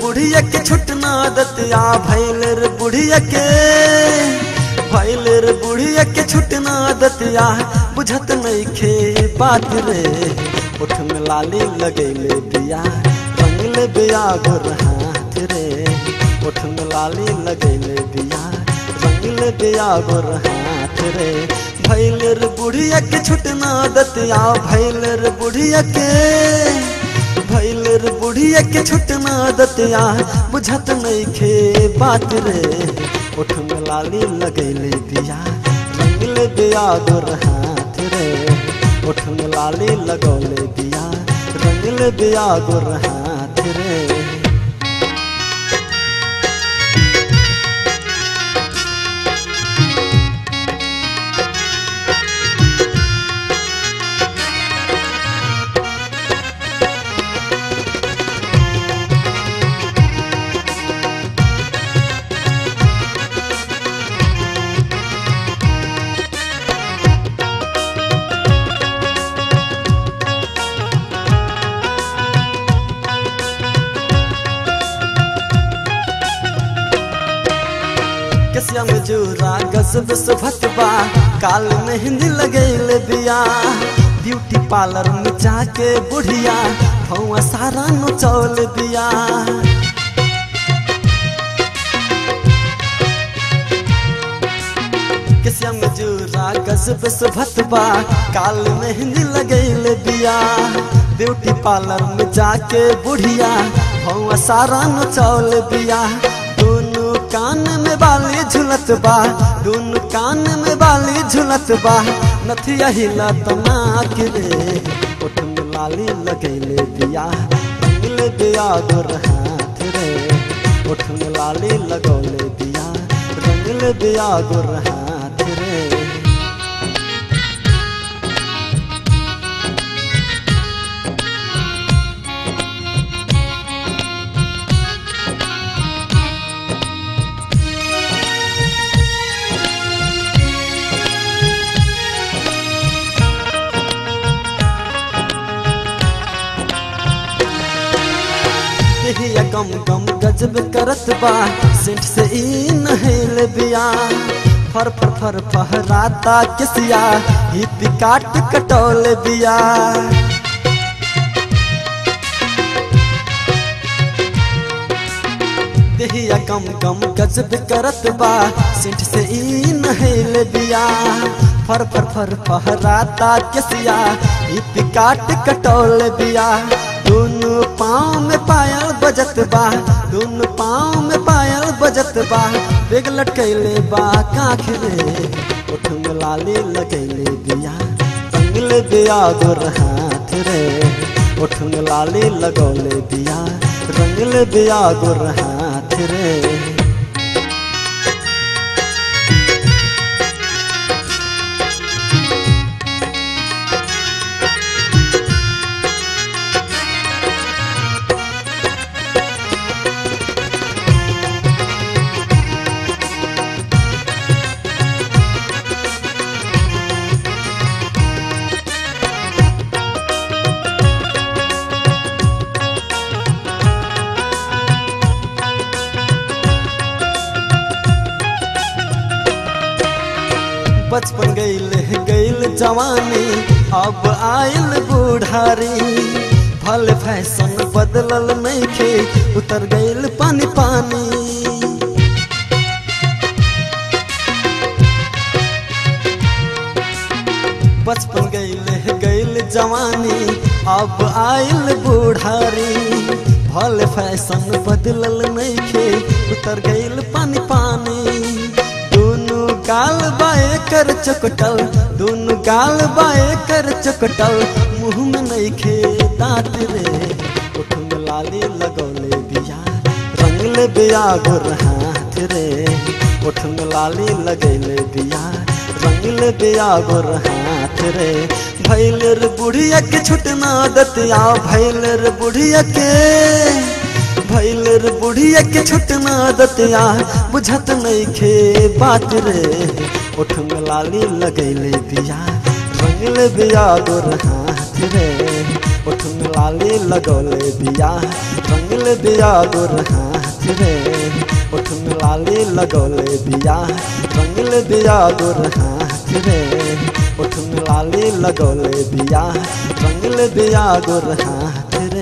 बुढ़िया के छुटना दतिया भैल रे बुढ़िया के भैल रे बुढ़िया के छुटना दतिया बुझत नहीं खे बात रे उठ में लाली लगैले बिया रंगले बिया गोर हाथ रे उठ में लाली लगैले बिया रंगले बिया गोर हाथ रे भैल रे बुढ़िया के छुटना दतिया भैल रे बुढ़िया के भैल रे बुढ़िया के छुटना दतिया बुझत नहीं खे बात रे उठ में लाली लगैले बिया रंगले बिया गोर हाथ रे उठ में लाली लगौले बिया रंगले बिया गोर हाथ रे कसिया में जोरा गजब से भतबा काल मेहंदी लगैल बिया ब्यूटी पार्लर में जाके बुढ़िया भौआ सारा नचौल दिया कसिया में जोरा गजब से भतबा काल मेहंदी लगैल बिया ब्यूटी पार्लर में जाके बुढ़िया भौआ सारा नचौल बिया दोनों कान में बाली झुलत बा दोनों कान में बाली झुलत बा नथिया हिलत नाक रे उठ में लाली लगैले दिया रंगले दिया गोर हाथ रे उठ में लाली लगौले दिया रंगले दिया गोर हाथ रे देहिया गम गम गजब करत बा सेंट से ई नहेल बिया फर फर फर फहराता किसिया हित काट कटौल बिया देहिया गम गम गजब करत बा सेंट से ई नहेल बिया फर फर फर फहराता किसिया हित काट कटौल बिया दोनों पाँव में पायल बजत बा दोनों पाँव में पायल बजत बा बेग लटकैले बा काख रे उठ में लाली लगैले बिया रंगले बिया गोर हाथ रे उठ में लाली लगौले बिया रंगले बिया गोर हाथ रे बचपन गईल गईल जवानी अब आयल बूढ़ारी भल फैशन बदलल नहीं खे उतर गईल पानी पानी बचपन गईल गईल जवानी अब आयल बूढ़ारी भल फैशन बदलल नहीं खे उतर गईल पानी पानी दोनों गाल बाए कर चकटल दोनों गाल बाए कर चकटल मुंह में नहीं खे दांत रे उठ में लाली लगौले बिया रंगले बिया गोर हाथ रे उठ में लाली लगैले बिया रंगले बिया गोर हाथ रे भैल रे बुढ़िया के छुटना दतिया भैल रे बुढ़िया के भैल रे बुढ़िया के छुटना दतिया बुझत नहीं खे बात रे उठ में लाली लगैले बिया रंगले बिया गोर हाथ रे उठ में लाली लगौले बिया रंगल बिया गोर हाथ रे उठ में लाली लगौले बिया रंगल बिया गोर हाथ रे उठ में लाली लगौले बिया रंगल बिया गोर हाथ रे